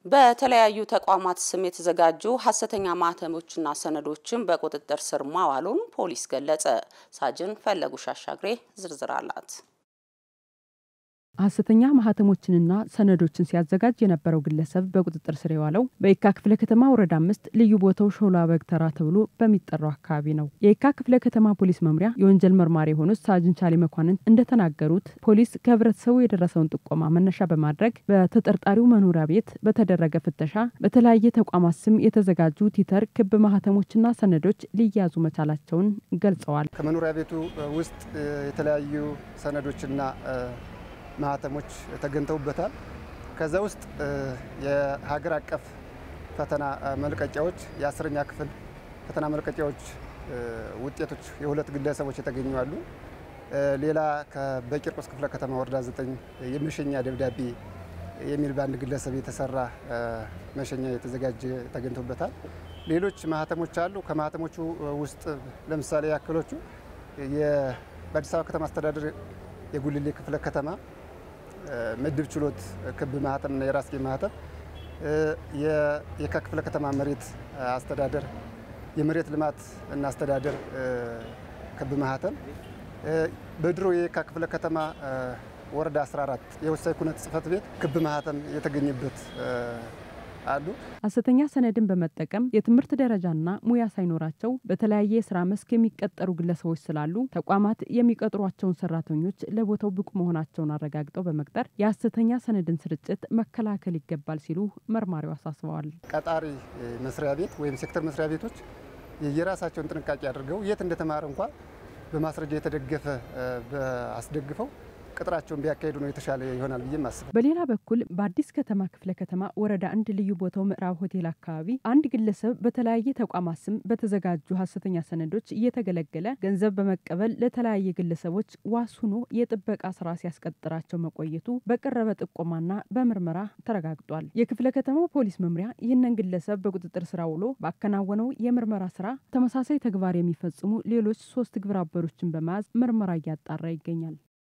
በተለያዩ ተቋማት ስም የተዘጋጁ ሀሰተኛ ማህተሞችና ሰነዶችን በቁጥጥር ስር ማዋሉን ፖሊስ ገለጸ። ሳጅን ፈለጉሽ አሻግሬ ዝርዝር አላት። ሀሰተኛ ማህተሞችንና ሰነዶችን ሲያዘጋጅ የነበረው ግለሰብ በቁጥጥር ስር የዋለው በየካ ክፍለ ከተማ ወረዳ አምስት ልዩ ቦታው ሾላ በግተራ ተብሎ በሚጠራው አካባቢ ነው። የየካ ክፍለ ከተማ ፖሊስ መምሪያ የወንጀል መርማሪ የሆኑት ሳጅን ቻሌ መኳንንት እንደተናገሩት ፖሊስ ከህብረተሰቡ የደረሰውን ጥቆማ መነሻ በማድረግ በተጠርጣሪው መኖሪያ ቤት በተደረገ ፍተሻ በተለያየ ተቋማት ስም የተዘጋጁ ቲተር ክብ ማህተሞችና ሰነዶች ሊያዙ መቻላቸውን ገልጸዋል። ከመኖሪያ ቤቱ ውስጥ የተለያዩ ሰነዶችና ማህተሞች ተገኝተውበታል። ከዛ ውስጥ የሀገር አቀፍ ፈተና መልቀቂያዎች፣ የአስረኛ ክፍል ፈተና መልቀቂያዎች ውጤቶች የሁለት ግለሰቦች የተገኙ አሉ። ሌላ በቂርቆስ ክፍለ ከተማ ወረዳ ዘጠኝ የመሸኛ ደብዳቤ የሚል በአንድ ግለሰብ የተሰራ መሸኛ የተዘጋጀ ተገኝቶበታል። ሌሎች ማህተሞች አሉ። ከማህተሞቹ ውስጥ ለምሳሌ ያክሎቹ በአዲስ አበባ ከተማ አስተዳደር የጉልሌ ክፍለ ከተማ ምድብ ችሎት ክብ ማህተምና የራስጌ ማህተም፣ የየካ ክፍለ ከተማ መሬት አስተዳደር የመሬት ልማት እና አስተዳደር ክብ ማህተም፣ በድሮ የየካ ክፍለ ከተማ ወረዳ 14 የወሳኝ ኩነት ጽሕፈት ቤት ክብ ማህተም የተገኘበት አሉ። ሀሰተኛ ሰነድን በመጠቀም የትምህርት ደረጃና ሙያ ሳይኖራቸው በተለያየ የስራ መስክ የሚቀጠሩ ግለሰቦች ስላሉ ተቋማት የሚቀጥሯቸውን ሰራተኞች ለቦታው ብቁ መሆናቸውን አረጋግጠው በመቅጠር የሀሰተኛ ሰነድን ስርጭት መከላከል ይገባል ሲሉ መርማሪው አሳስበዋል። ቀጣሪ መስሪያ ቤት ወይም ሴክተር መስሪያ ቤቶች የራሳቸውን ጥንቃቄ አድርገው የት እንደተማረ እንኳ በማስረጃ የተደገፈ አስደግፈው ቅጥራቸውን ቢያካሄዱ ነው የተሻለ ይሆናል ብዬ ማስበው። በሌላ በኩል በአዲስ ከተማ ክፍለ ከተማ ወረዳ አንድ ልዩ ቦታው ምዕራብ ሆቴል አካባቢ አንድ ግለሰብ በተለያየ ተቋማት ስም በተዘጋጁ ሀሰተኛ ሰነዶች እየተገለገለ ገንዘብ በመቀበል ለተለያየ ግለሰቦች ዋስ ሆኖ የጥበቃ ስራ ሲያስቀጥራቸው መቆየቱ በቀረበ ጥቆማና በምርመራ ተረጋግጧል። የክፍለ ከተማው ፖሊስ መምሪያ ይህንን ግለሰብ በቁጥጥር ስር ውሎ ባከናወነው የምርመራ ስራ ተመሳሳይ ተግባር የሚፈጽሙ ሌሎች ሶስት ግብረ አበሮችን በመያዝ ምርመራ እያጣራ ይገኛል።